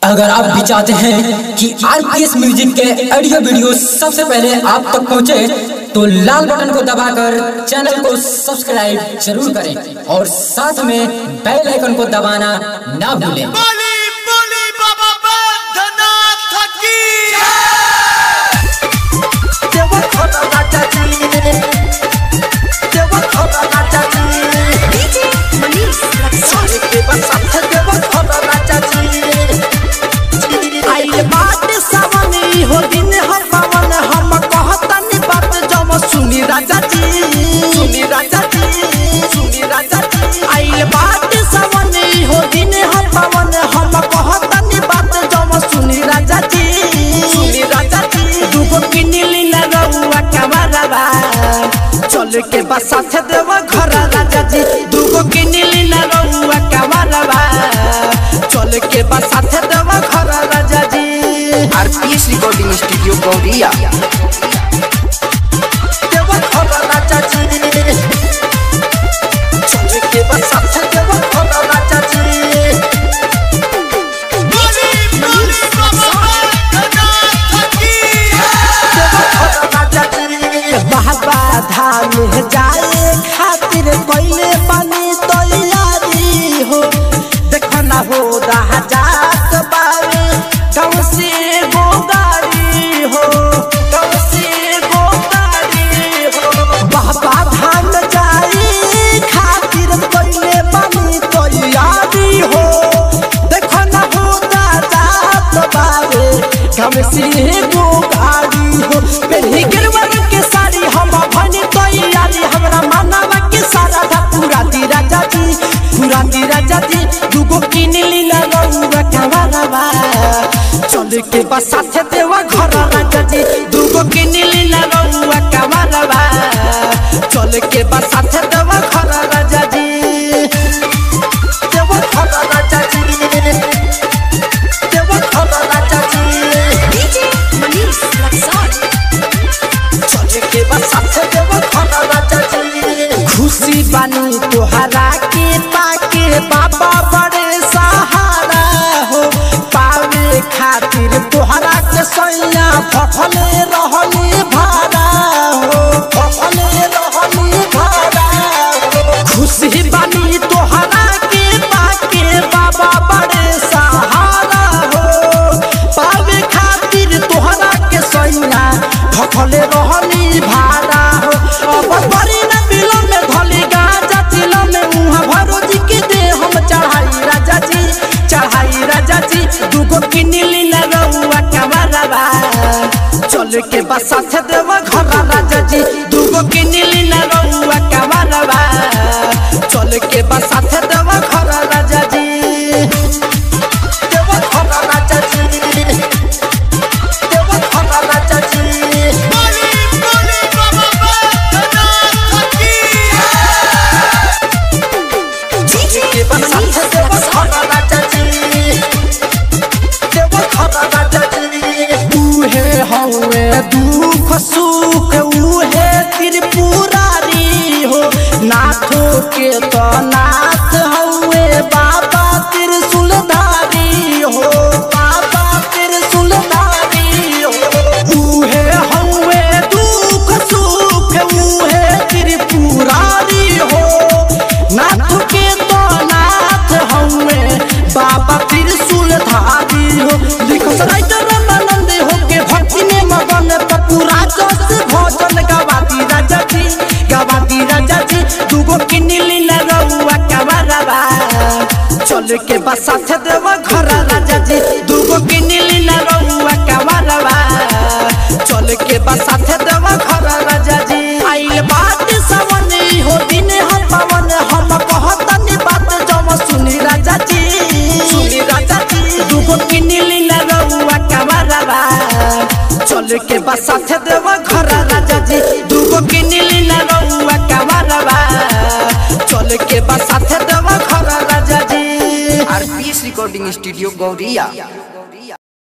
अगर आप भी चाहते हैं कि आरपीएस म्यूजिक के ऑडियो वीडियो सबसे पहले आप तक पहुंचे तो लाल बटन को दबाकर चैनल को सब्सक्राइब जरूर करें और साथ में बेल आइकन को दबाना ना भूलें বলি বলি বাবা বন্ধনাথ কি देवा खड़ा राजा जी देवा खड़ा राजा जी DJ Manish सारे के बसात देवा खड़ा राजा जी आइल बात सावनी हो दिन हम पावन हम कहतनी बात जब सुनी राजा जी सुनी राजा जी सुनी राजा जी आइल बात सावनी हो दिन हम पावन हम कहतनी बात जब सुनी राजा जी सुनी राजा जी दुगो किनिली ना रउआ कमरवा चल के बस साथ देवा घर राजा जी दुगो किनिली ना रउआ कमरवा चल के बस साथ देवा घर राजा जी आरपीएस रिकॉर्डिंग स्टूडियो गौरिया देवा घर राजा जी चल के बस साथ देवा घर राजा जी বলি বলি বাবা বন্ধনাথ কি बाबा धाम जाए खातिर पहले बनी तैयारी हो देखो ना हो रहा जात बावे गाँव से गो गाड़ी हो गाँव से गो गाड़ी हो बाबा धाम जाए खातिर पहले बनी तैयारी हो देखो ना हो जात बावे गाँव से गो गाड़ी हो पेही गिरवर के साड़ी हम भनी तैयारी हमरा मानवा के सारा था पूरा दी राजा जी पूरा दी राजा जी दुगो किनली ना रउआ कवरवा चल के बस साथे देवा घर राजा जी दुगो किनली ना रउआ कवरवा चल के बस साथे देवा घर राजा जी देवा घर राजा जी देवा घर राजा जी DJ Manish चले के बस साथे देवा खाना राजा जी खुशी बानी तोहरा के पाके बाबा बड़े सहारा हो पावे खातिर तोहरा के सैया फफले रहनी भारा हो फफले रहनी भारा हो खुशी बानी तोहरा के पाके बाबा बड़े सहारा हो पावे खातिर तोहरा के सैया भखले रहनी भारा हो अब बड़ी न बिलो में धली गाजा चिलो में मुहा भरो जी के दे हम चढ़ाई राजा जी चढ़ाई राजा जी दुगो किनिली न रउआ कमरवा चल के बस साथ देवा घर राजा जी दुगो किनिली न रउआ कमरवा चल के बस साथ देवा घर राजा जी देवा घर राजा जी देवा घर राजा जी বলি বলি বাবা বন্ধনাথ কি DJ के बसात देवा घर राजा जी देवा घर राजा जी उहे हवे दुख सुख उहे त्रिपुरारी हो नाथो के तो नाथ हवे बाबा त्रिशूलधारी हो बाबा त्रिशूलधारी हो उहे हवे दुख सुख उहे त्रिपुरारी हो नाथ के तो नाथ हवे बाबा त्रिशूलधारी हो लिखो राइटर आनंद हो के भक्ति में मगन पपूरा जस भजन गवाती राजा जी गवाती राजा जी दुगो किनिली न रउआ कवरवा चल के बस साथ देवा घर राजा जी दुगो किनिली न रउआ कवरवा चल के बस साथ देवा घर राजा जी आइल बात सवनी हो दिन हम पवन हम कहतनी बात जम सुनी राजा जी सुनी राजा जी दुगो किनिली न रउआ कवरवा चल के बस साथ देवा घर राजा जी दुगो किनिली न रउआ कवरवा चल के बस साथ देवा घर राजा जी आरपीएस रिकॉर्डिंग स्टूडियो गौरिया